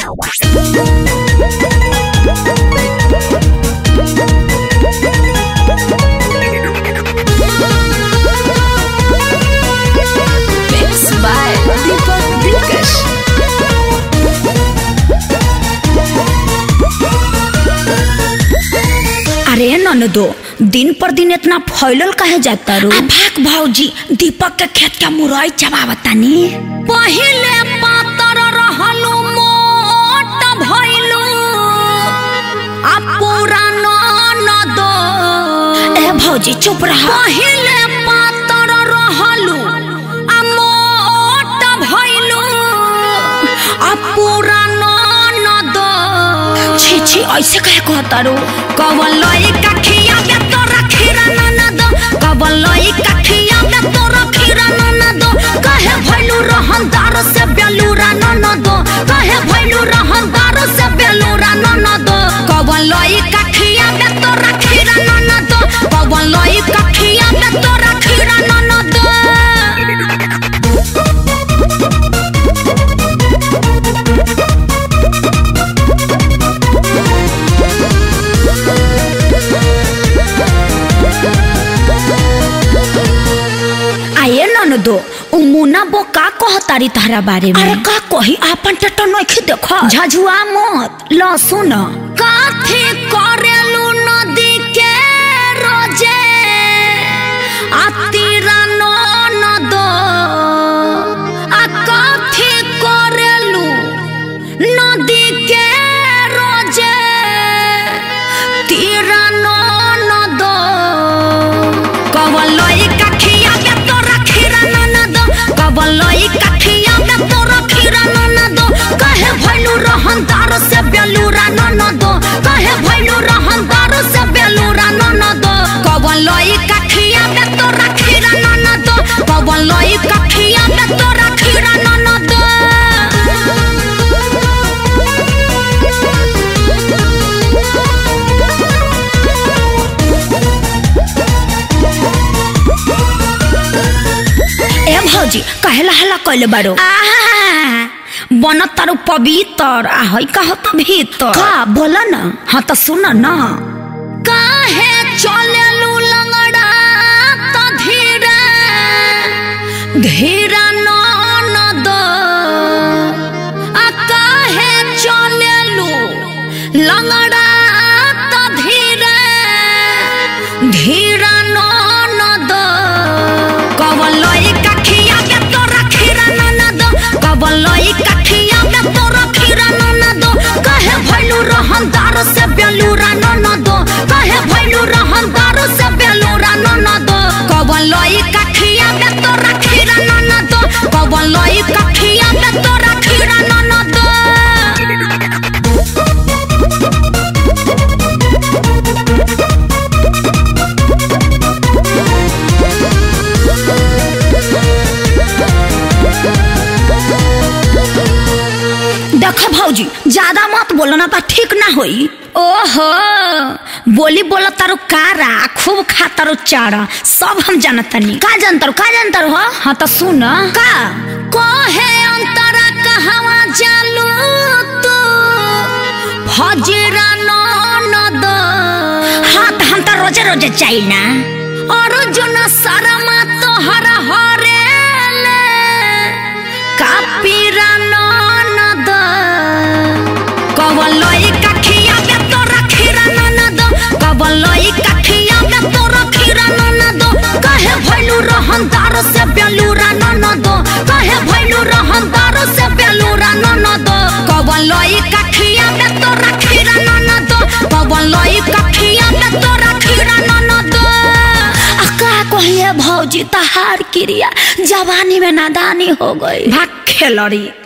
Mix by Deepak Dilkash. अरे ननदो दिन पर दिन इतना फैलल काहे जाता रो भाग भौजी दीपक के खेत के मुरई चबावतानी पहिले पातर रहलू मोट भइलू आ पूरा ननदो ए भौजी चुप रह पहिले पातर रहलू आ मोट भइलू आ पूरा ननदो छी छी ऐसे कहे कहता रो कवन लई कखिया में तोरा खीरा ननद कवन लई कखिया में तोरा खीरा ननद कहे भइलू रहनदार से बेलूरा ननद कहे भइलू रहनदार से बेलूरा ननद कवन लई कखिया में तोरा खीरा ननद कवन लई कखिया में तोरा खीरा ननद आये ननदो उ मुना बो का कहतारी तारा बारे में अरे का कही आपन टटो नखी देखो झझुआ मत ल सुन काथे करेलू नदी के रोजे आ तीरा ननदो आ काथे करेलू नदी के रोजे तीरा ननदो कवलई कखिया में तोरा खीरा ननद कवलई कखिया में तोरा खीरा ननद कहे भइलू रहनदार से बेलूरा ननद कहे भइलू रहनदार से बेलूरा ननद कवलई कखिया में तोरा खीरा ननद कवलई कखिया में तोरा खीरा ननद ए भौजी कहेला हला कइले बारो बन तारू पवित्र आ हई कहत भीतर का बोल न हाँ तो सुन न काहे चलेलू लंगड़ा त धीरे धीरा ननद आ काहे चलेलू लंगड़ा त धीरे धीरा ननद कवलई कखिया में तोरा खीरा ननद कवलई कखिया में तोरा खीरा ननद कहे भइलू रहनदार से बेलूरा ननद कहे भइलू रहनदार से बेलूरा ननद कवलई कखिया में तोरा खीरा ननद कवलई कखिया में तोरा खीरा ननद देखो भौजी ज्यादा मत बोलो ना तो ठीक ना होई ओहो बोली बोला तारो कारा खूब खा तारो चारा सब हम जानतनी का जानतारो का जानतारो हो हाँ तो सुन का कहे अंतरा कहवा जालू तू फजरा ननद हाँ तो हम तो रोजे रोजे चाहिए ना अर्जुन शर्मा तोहरा हरेले कापीरा ननद कवलई कखिया में तोरा खीरा ननद कवलई कखिया में तोरा खीरा ननद कहे भइलू रहनदार से बेलूरा ननद कहे भइलू रहनदार से बेलूरा ननद कवलई कखिया में तोरा खीरा ननद कवलई कखिया में तोरा खीरा ननद आ का कहिए भौजी तहार क्रिया जवानी में नादानी हो गई भाग खेलड़ी